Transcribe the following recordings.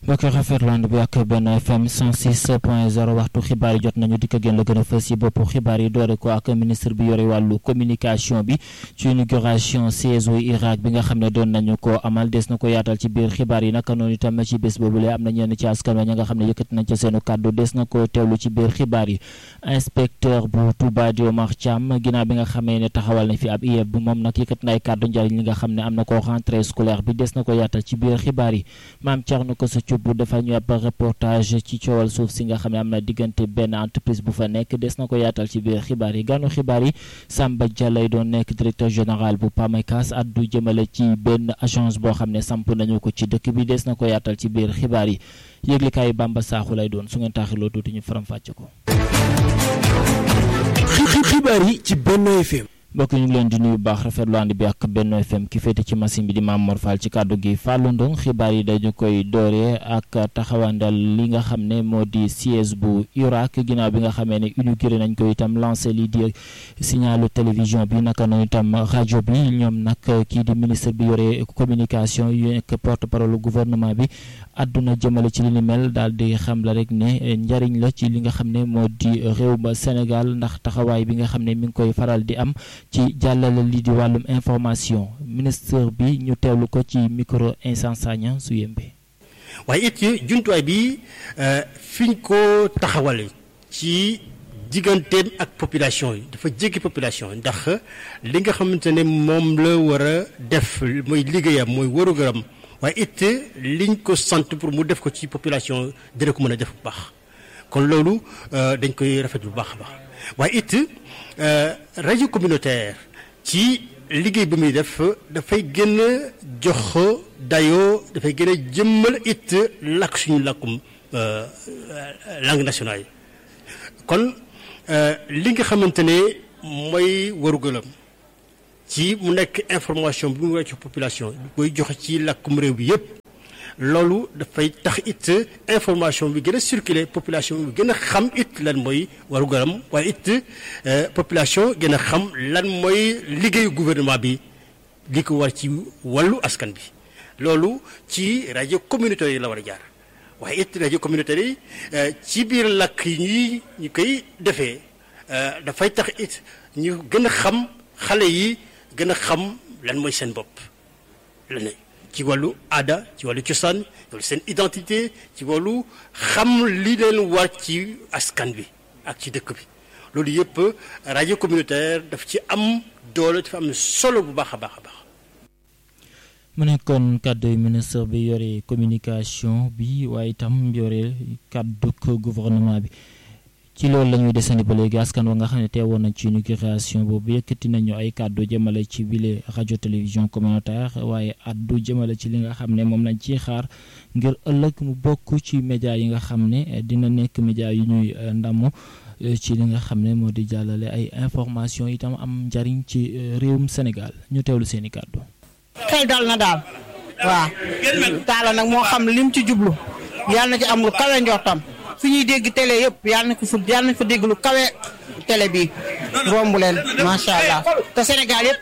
mbokk yi rafetlu ànd bi ak benn FM 106 point 0 waxtu xibaar yi jot nañu dikk ak yéen la gën a fës yi boppu xibaar yi doore ko ak ministre bi yore wàllu communication bi ci inauguration siège u Irak bi nga xam ne doon nañu ko amal des na ko yaatal ci biir xibaar yi naka noonu itam ci bés boobule am na ñenn ci askan wa ña nga xam ne yëkkati nañ ca seenu kàddu des na ko teewlu ci biir xibaar yi inspecteur bu Touba di Omar Thiam ginnaaw bi nga xamee ne taxawal na fi ab IEF bu moom nag yëkkati na ay kàddu njariñ li nga xam ne am na ko rentrée scolaire bi des na ko yaatal ci biir xibaar yi maam Thierno ko sa bu dafa ñu ab reportage ci coowal suuf si nga xam ne am na diggante benn entreprise bu fa nekk des na ko yaatal ci biir xibaar yi gànnu xibaar yi Samba Dia lay doon nekk directeur général bu PAMECAS addu jëmale ci benn agence boo xam ne samp nañu ko ci dëkk bi des na ko yaatal ci biir xibaar yi yëglikaay Bamba Saaxu lay doon su ngeen taaxiloo tuuti ñu faram fàcce ko. xibaar yi ci Benno FM. mbokk ñu ngi leen di nuyu baax rafetlu ànd bi ak Benno FM ki féete ci machine bi di Mame Mor Fall ci kàddu gi Fallou Ndong xibaar yi dañu koy dooree ak taxawandal li nga xam ne moo di siège bu Irak ginnaaw bi nga xamee ne inauguré nañ ko itam lancé lii di signalu télévision bi naka noonu itam rajo bi ñoom nag kii di ministre bi yore communication yu nekk porte parole gouvernement bi àdduna jëmale ci li ni mel daal di xam la rek ne njariñ la ci li nga xam ne moo di réew ba Sénégal ndax taxawaay bi nga xam ne mi ngi koy faral di am ci jàllale lii di wàllum information ministre bi ñu teewlu ko ci micro Insan Sagna su yembe waaye it jumtuwaay bi fi ñu ko taxawale ci digganteem ak population yi dafa jéggi population yi ndax li nga xamante ne moom la war a def mooy liggéeyam mooy warugaram waaye it liñ ko sant pour mu def ko ci population dina ko mën a def bu baax kon loolu dañ koy rafet bu baax a baax waaye it rajo communautaire ci liggéey bi muy def dafay gën a jox dayoo dafay gën a jëmmal it làkk suñu làkkum langue nationale yi kon li nga xamante ne mooy warugalam ci mu nekk information bi mu wàcc population koy joxe ci làkkum réew bi yépp loolu dafay tax it information bi gën a circuler population bi gën a xam it lan mooy warugaram waaye it population gën a xam lan mooy liggéeyu gouvernement bi li ko war ci wàllu askan bi loolu ci rajo communautaire yi la war a jaar waaye it rajo communautaire yi ci biir làkk yi ñuy ñu koy defee dafay tax it ñu gën a xam xale yi gën a xam lan mooy seen bopp la ne ci wàllu aada ci wàllu cosaan wàllu seen identité ci wàllu xam li leen war ci askan bi ak ci dëkk bi loolu yëpp rajo communautaire daf ci am doole dafa am solo bu baax a baax a baax. mu nekkoon kàddu ministre bi yore communication bi waaye itam yore kàddu gouvernement bi. ci loolu la ñuy desandi ba léegi askan wa nga xam ne teewoon nañ ci inauguration boobu yëkkati nañu ay kàddu jëmale ci bile rajo télévision communautaire waaye addu jëmale ci li nga xam ne moom lañ ciy xaar ngir ëllëg mu bokk ci média yi nga xam ne dina nekk média yu ñuy ndamu ci li nga xam ne moo di jàllale ay information itam am njariñ ci réewum Sénégal ñu teewlu seeni kàddu. xel dal na daal waaw taala nag moo xam lim ci jublu yàlla na ci am lu kawe njortam fi ñuy dégg télé yëpp yàlla na ko fa yàlla na fa dégg lu kawe télé bi romb leen macha allah te Sénégal yëpp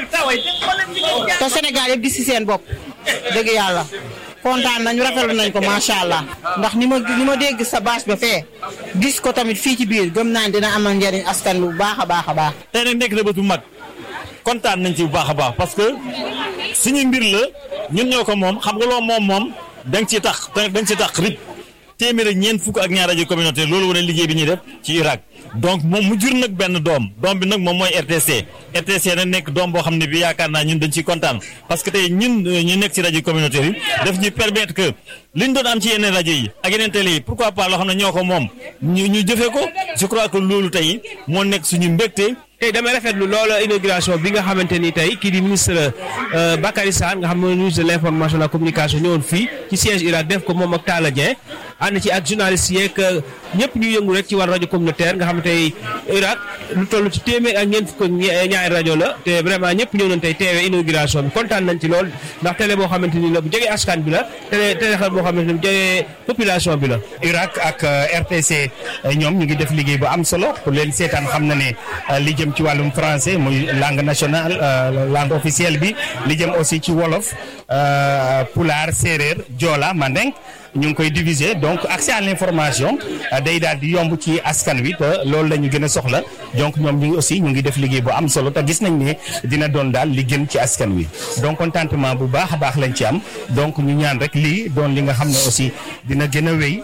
te Sénégal yëpp di si seen bopp dëgg yàlla kontaan nañu rafetlu nañ ko macha allah ndax ni ma ni ma dégg sa bâche ba fee gis ko tamit fii ci biir gëm naa dina amal njëriñ askan bu baax a baax a baax. tey nag nekk na bés bu mag kontaan nañ ci bu baax a baax parce que suñu mbir la ñun ñoo ko moom xam nga loo moom moom da nga ciy tax da nga ciy tax rib. téeméer ak ñeent fukk ak ñaar rajo communautaire loolu wane liggéey bi ñuy def ci Irak donc moom mu jur nag benn doom doom bi nag moom mooy RTC RTC nag nekk doom boo xam ne bi yaakaar naa ñun dañ ciy kontaan parce que tey ñun ñu nekk ci rajo communautaire yi daf ñuy permettre que liñ doon am ci yeneen rajo yi ak yeneen télé yi pourquoi pas loo xam ne ñoo ko moom ñu ñu jëfee ko je crois que loolu tey moo nekk suñu mbégte tey damay rafetlu loolu inauguration bi nga xamante ni tey kii di ministre Bakary Sarr nga xam ne ministre de l' information et la communication ñëwoon fii ci siège Irak def ko moom ak Talla Dieng ànd ci ak journaliste yeeg ñëpp ñu yëngu rek ci wàllu rajo communautaire nga xam ne tey Irak lu toll ci téeméer ak ñeent fukk ñaari rajo la te vraiment ñëpp ñëw nañ tey teewee inauguration bi kontaan nañ ci lool ndax télé boo xamante ni la bu jege askan bi la télé télé xam boo xamante ni bu jege population bi la. Irak ak RTC ñoom ñu ngi def liggéey bu am solo pour leen seetaan xam na ne li jëm jëm ci wàllum français muy langue nationale langue officielle bi li jëm aussi ci wolof pulaar séeréer joola mandeng ñu ngi koy diviser donc accès à l'information day daal di yomb ci askan wi te loolu la ñu gën a soxla donc ñoom ñu ngi aussi ñu ngi def liggéey bu am solo te gis nañ ne dina doon daal li gën ci askan wi donc contentement bu baax a baax lañ ci am donc ñu ñaan rek lii doon li nga xam ne aussi dina gën a wéy.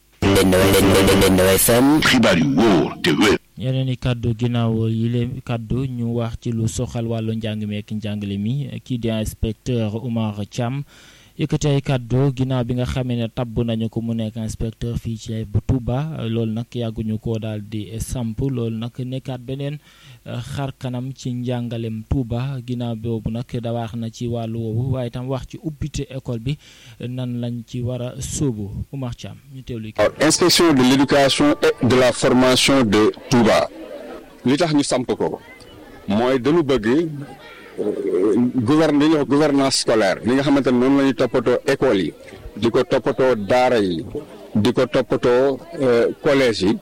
xibaar yu wóor te wér. yeneen i kàddu ginnaaw yi leen kàddu ñu wax ci lu soxal wàllu njàng mi ak njàngale mi kii di inspecteur Oumar Thiam yëkkati ay kàddu ginnaaw bi nga xamee ne tabb nañu ko mu nekk inspecteur fii ci bu Touba loolu nag yàgguñu ko daal di samp loolu nag nekkaat beneen xar kanam ci njàngalem Touba ginnaaw boobu nag da wax na ci wàllu woowu waaye tam wax ci ubbite école bi nan lañ ci war a sóobu Oumar Thiam ñu teewlu. inspection de l'éducation et de la formation de Touba li tax ñu samp ko mooy dañu bëgg. gouverne li ñuy wax gouvernance scolaire li nga xamante ne noonu la ñuy toppatoo école yi di ko toppatoo daara yi di ko toppatoo collège yi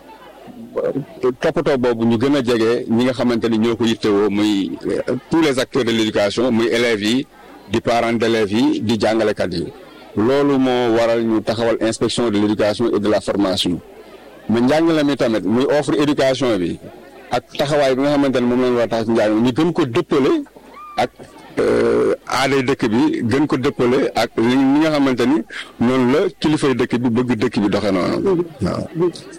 toppatoo boobu ñu gën a jege ñi nga xamante ni ñoo ko yittewoo muy tous les acteurs de l'éducation muy élèves yi di parents d'élèves yi di jàngalekat yi loolu moo waral ñu taxawal inspection de l'éducation et de la formation mais njàngale mi tamit muy offre éducation bi ak taxawaay bi nga xamante ne moom la ñu war a tax njàng ñu gën ko dëppale ak aaday dëkk bi gën ko dëppale ak li nga xamante ni noonu la kilifay dëkk bi bëgg dëkk bi doxe noonu waaw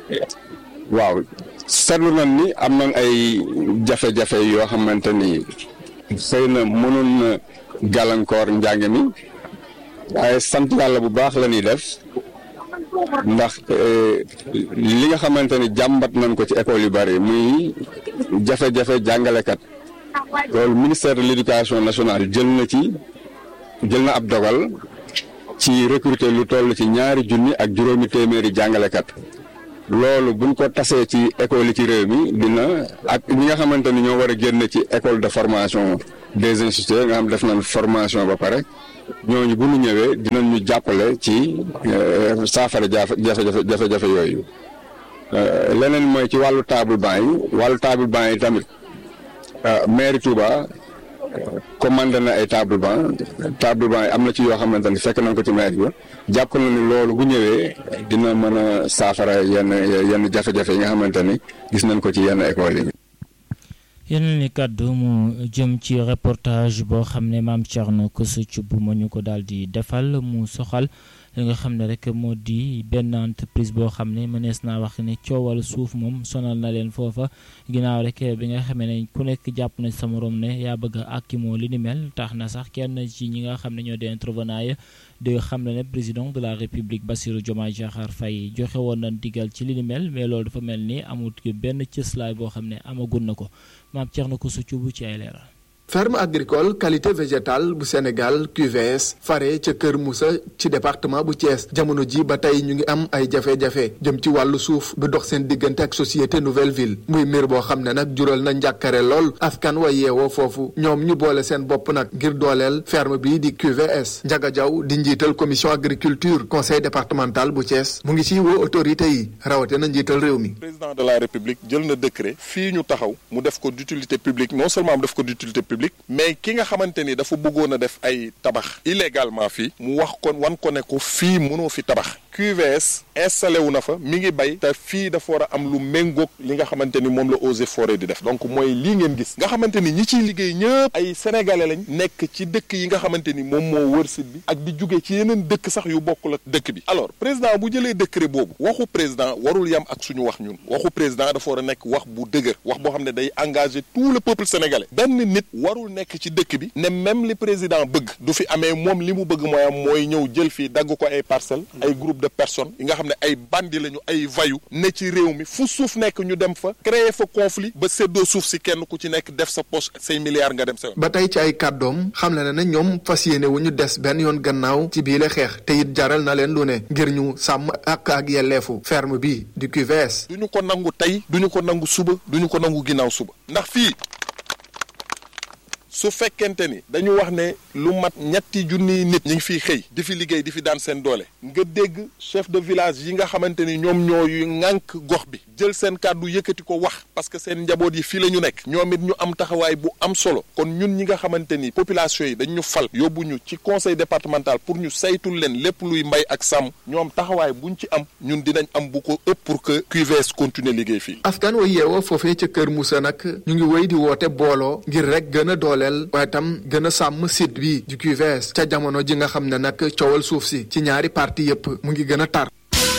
waaw seetlu nañ ni am nañ ay jafe-jafe yoo xamante ni xëy na mënoon na gàllankoor njàng mi waaye sant yàlla bu baax la ñuy def ndax li nga xamante ni jàmbat nañ ko ci école yu bari muy jafe-jafe jàngalekat loolu ministère de l'éducation nationale jël na ci jël na ab dogal ci recruter lu toll ci ñaari junni ak juróomi téeméeri jàngalekat loolu buñ ko tasee ci école yi ci réew mi dina ak ñi nga xamante ni ñoo war a génn ci école de formation des instituteurs nga xam def nañ formation ba pare ñooñu bu ñu ñëwee dinañ ñu jàppale ci saafara jafe jafe jafe-jafe yooyu leneen mooy ci wàllu table banc yi wàllu table banc yi tamit mairie Touba commandé na ay table banc table banc yi am na ci yoo xamante ni fekk nañ ko ci mairie ba jàpp na ni loolu bu ñëwee dina mën a saafara yenn yenn jafe-jafe yi nga xamante ni gis nañ ko ci yenn école yi. yeneen ni kàddu mu jëm ci reportage boo xam ne maam Thierno Kosso Thioub moo ñu ko daal di defal mu soxal li nga xam ne rek moo di benn entreprise boo xam ne mënees naa wax ne coowal suuf moom sonal na leen foofa ginnaaw rek bi nga xamee ne ku nekk jàpp na sa morom ne yaa bëgg a àkkimoo li ni mel tax na sax kenn ci ñi nga xam ne ñoo di intervenant ya di xam ne ne président de la république Bassirou Diomaye Diakhar Faye joxe woon na digal ci li ni mel mais loolu dafa mel ni amul benn cëslaay boo xam ne amagun na ko maam Thierno Kosso Thioub ci ay leeral ferme agricole qualité végétale bu Sénégal QVS fare ca Kër Moussa ci département bu Thiès jamono ji ba tey ñu ngi am ay jafe-jafe jëm ci wàllu suuf bi dox seen diggante ak société nouvelle ville muy mbir boo xam ne nag jural na njàkkare lool askan wa yeewoo foofu ñoom ñu boole seen bopp nag ngir dooleel ferme bii di QVS Ndiaga Diaw di njiital commission agriculture conseil départemental bu Thiès mu ngi ciy woo autorité yi rawate na njiital réew mi. président de la république jël na décret fii ñu taxaw mu def ko d'utilité publique non seulement mu def ko d'utilité publique mais ki nga xamante ni dafa bëggoon a def ay tabax illégalement fii mu wax ko wan ko ne ko fii mënoo fi tabax QVS installé wu na fa mi ngi bay te fii dafa war a am lu méngoog li nga xamante ni moom la Eaux et Forêts di def donc mooy lii ngeen gis nga xamante ni ñi ciy liggéey ñëpp ay sénégalais lañ nekk ci dëkk yi nga xamante ni moom moo wër site bi ak di jóge ci yeneen dëkk sax yu bokkul ak dëkk bi alors président bu jëlee décret boobu waxu président warul yam ak suñu wax ñun waxu président dafa war a nekk wax bu dëgër wax boo xam ne day engager tout le peuple sénégalais benn nit warul nekk ci dëkk bi ne même li président bëgg du fi amee moom li mu bëgg mooy am mooy ñëw jël fii dagg ko ay parcelles ay groupe de personnes yi nga xam ne ay bandi lañu ay vayu ne ci réew mi fu suuf nekk ñu dem fa créer fa conflit ba séddoo suuf si kenn ku ci nekk def sa poche say milliards nga dem sa yoon. ba tey ci ay kàddoom xam le na ne ñoom fas yéene wu ñu des benn yoon gannaaw ci biile xeex te it jaral na leen lu ne ngir ñu sàmm ak ak yelleefu ferme bi du QVS. du ñu ko nangu tey du ñu ko nangu suba du ñu ko nangu ginnaaw suba ndax fii su fekkente ni dañu wax ne lu mat ñetti junniy nit ñi ngi fiy xëy di fi liggéey di fi daan seen doole nga dégg chef de village yi nga xamante ni ñoom ñooy ŋànk gox bi jël seen kàddu yëkkati ko wax parce que seen njaboot yi fii la ñu nekk ñoom it ñu am taxawaay bu am solo kon ñun ñi nga xamante ni population yi dañ ñu fal yóbbu ñu ci conseil départemental pour ñu saytul leen lépp luy mbay ak sàmm ñoom taxawaay buñ ci am ñun dinañ am bu ko ëpp pour que QVS continue liggéey fii. askan wa yeewoo foofee ca Kër Moussa nag ñu ngi wéy di woote booloo ngir rek gën a dooleel waaye tam gën a sàmm site bi du QVS ca jamono ji nga xam ne nag coowal suuf si ci ñaari parti yépp mu ngi gën a tar.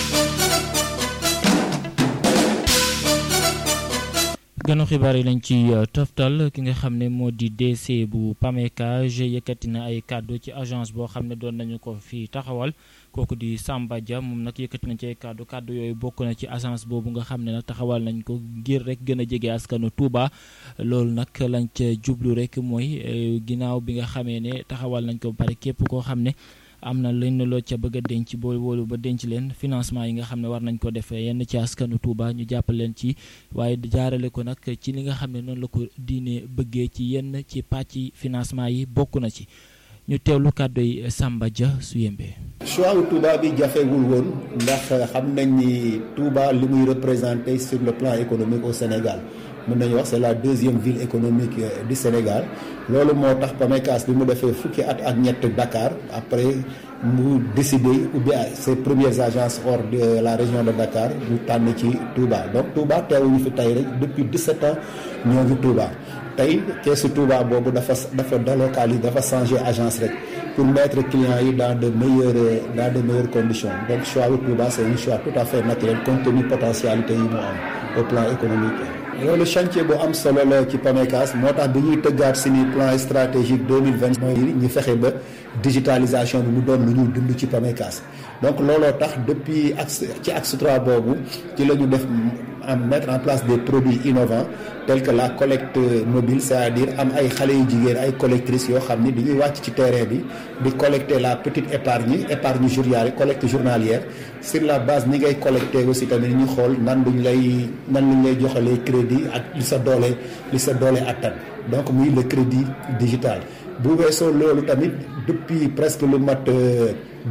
gënu xibaar yi lañ ci toftal ki nga xam ne moo di DC bu PAMECAJ yëkkati na ay kàddu ci agence boo xam ne doon nañu ko fi taxawal kooku di Samba Dia moom nag yëkkati na ci ay kàddu kàddu yooyu bokk na ci agence boobu nga xam ne nag taxawal nañ ko ngir rek gën a jege askanu Touba loolu nag lañ ca jublu rek mooy ginnaaw bi nga xamee ne taxawal nañ ko ba pare képp koo xam ne. am na lenn loo ca bëgg a denc bool woolu ba denc leen financement yi nga xam ne war nañ ko defee yenn ci askanu Touba ñu jàppal leen ci waaye jaarale ko nag ci li nga xam ne noonu la ko diine bëggee ci yenn ci pàcc financement yi bokk na ci ñu teewlu kàddu yi Samba Dia su yembee. choix wu Touba bi jafewul woon ndax xam nañ ni Touba li muy représenté sur le plan économique au Sénégal. mën nañu wax c'est la deuxième ville économique du Sénégal loolu moo tax PAMECAS bi mu defee fukki at ak ñett Dakar après mu décidé ubbi ses premières agences hors de la région de Dakar mu tànn ci Touba donc Touba teewuñu fi tey rek depuis 17 ans ñoo ngi Touba tey keesu Touba boobu dafa dafa délocaliser dafa changer agence rek pour mettre clients yi dans de meilleures dans de meilleures conditions donc choix wu Touba c'est un choix tout à fait naturel compte tenu potentialité yi mu am au plan économique. loolu chantier bu am solo la ci PAMECAS moo tax bi ñuy tëggaat suñu plan stratégique 2020 mooy ñu fexe ba digitalisation bi mu doon lu ñuy dund ci PAMECAS donc looloo tax depuis axe ci axe 3 boobu ci la ñu def en mettre en place des produits innovants tels que la collecte mobile c'est-à-dire am ay xale yu jigéen ay collectrices yoo xam ni dañuy wàcc ci terrain bi di collecter la petite épargne épargne journalière collecte journalière sur la base ni ngay collecter aussi tamit ñu xool nan duñ lay nan luñ lay joxalee crédit ak li sa doole li sa doole attan donc muy le crédit digital bu weesoo loolu tamit depuis presque lu mat